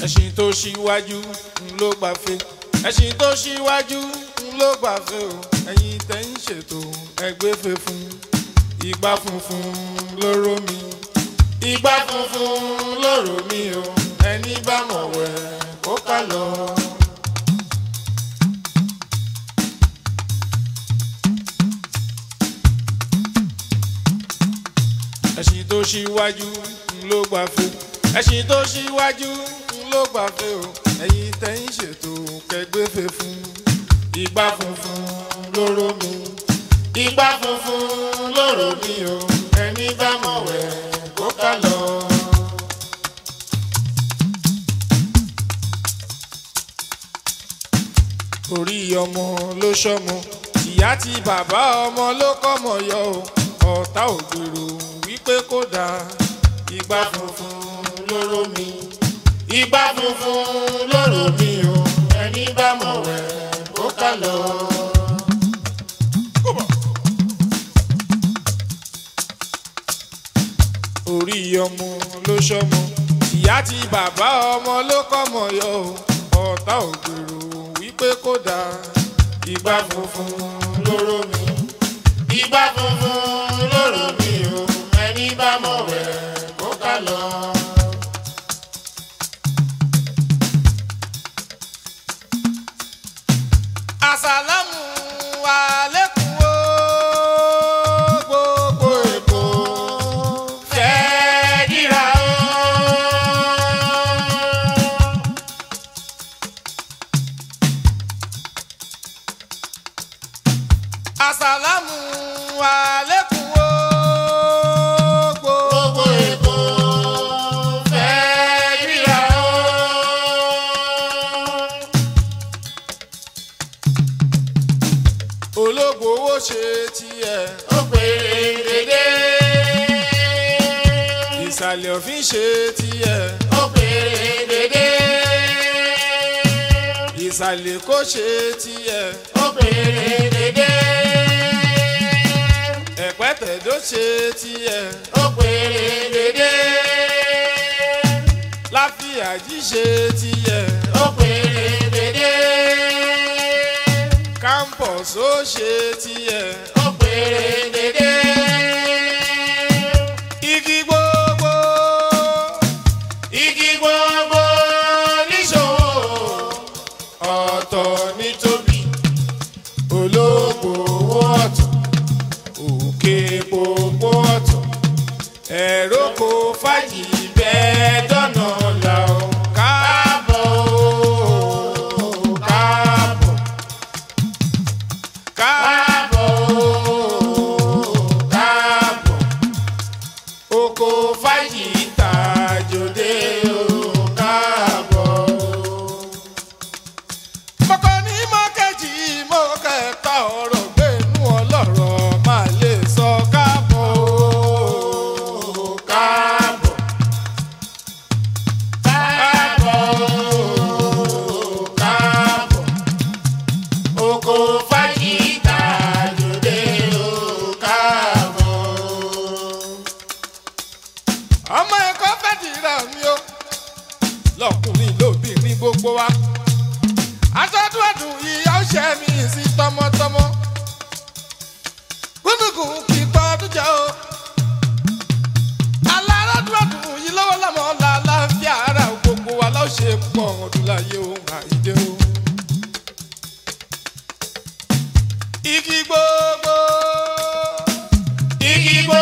ẹṣin tó ṣíwájú ń ló gbàfẹ́ ẹṣin tó ṣíwájú ń ló gbàfẹ́ o ẹ̀yin tẹ́ ń ṣètò ẹgbẹ́ fẹ́ fún ìgbà funfun lóró mi ìgbà funfun lóró mi o ẹni bá mọ̀ wẹ̀ kó ká lọ. ẹṣin tó ṣíwájú ń ló gbàfẹ́ ẹṣin tó ṣíwájú ń ló gbàfẹ́ o ẹ̀yin tẹ́ ń ṣètò kẹgbẹ́fẹ́ fún ìgbà funfun lóró mi ìgbà funfun lóró mi o ẹni bá mọ̀ wẹ̀ kó ká lọ. orí ọmọ ló ṣọmọ ìyá tí bàbá ọmọ ló kọ́mọ yọ o ọ̀tá ògbèrò wípé kó dáa ìgbà funfun lóró mi ìgbà funfun lóró mi o ẹni bá mọ̀ wẹ̀ kó ká lọ. orí ọmọ ló ṣọmọ ìyá tí bàbá ọmọ ló kọ́mọ yọ o ọ̀tá ògbèrò wípé kó dáa ìgbà funfun lóró mi ìgbà funfun lóró mi o ẹni bá mọ̀ wẹ̀ kó ká lọ. àsàlámù àlékún o gbogbo èkó fẹ́ dìrà o. àsàlámù àlékún o gbogbo èkó fẹ́ dìrà o. ológbòwò ṣe tiẹ̀ ó péré dédé. ìsàlẹ̀ òfin ṣe tiẹ̀ ó péré dédé. ìsàlẹ̀ kò ṣe tiẹ̀ ó péré dédé. ẹ̀pẹ́tẹ̀dó ṣe tiẹ̀ ó péré dédé. láfíàjì ṣe tiẹ̀ ó péré dédé campus ó ṣe tiẹ̀ ó péré dédé. igi gbogbo igi gbogbo níṣòwò ọ̀tọ̀ ní tóbi olóògbò ọ̀tọ̀ òkè gbogbo ọ̀tọ̀ ẹ̀rọ kò fàyè bẹ́ẹ̀ dọ́nà là ó káàbọ̀ ó káàbọ̀ káàbọ̀ káàbọ̀ oko fàyè tàjòdè o káàbọ̀. mọ̀kọ́ ní mọ́kẹ́jì mo kẹta ọ̀rọ̀ gbẹ̀nú ọlọ́rọ̀ máa lè sọ káàbọ̀ o káàbọ̀. káàbọ̀ o káàbọ̀ oko fàyí tàjòdè ó káàbọ̀. ọmọ ẹ̀kọ́ fẹ́ dìrà mi o lọkùnrin lóbìnrin gbogbo wa aṣọ́dún ẹ̀dùn ìyá ọ̀ṣẹ́ mi sí tọmọtọmọ gúnugùn kì í pọ́ ọdún jẹ́ o alárọ́dún ẹ̀dùn yìí lọ́wọ́ lọ́mọ làlàáfíà ara gbogbo wa lọ́ọ́ ṣe pọ̀ ọdún láyé ohun àìdè o. igi gbogbo igi gbogbo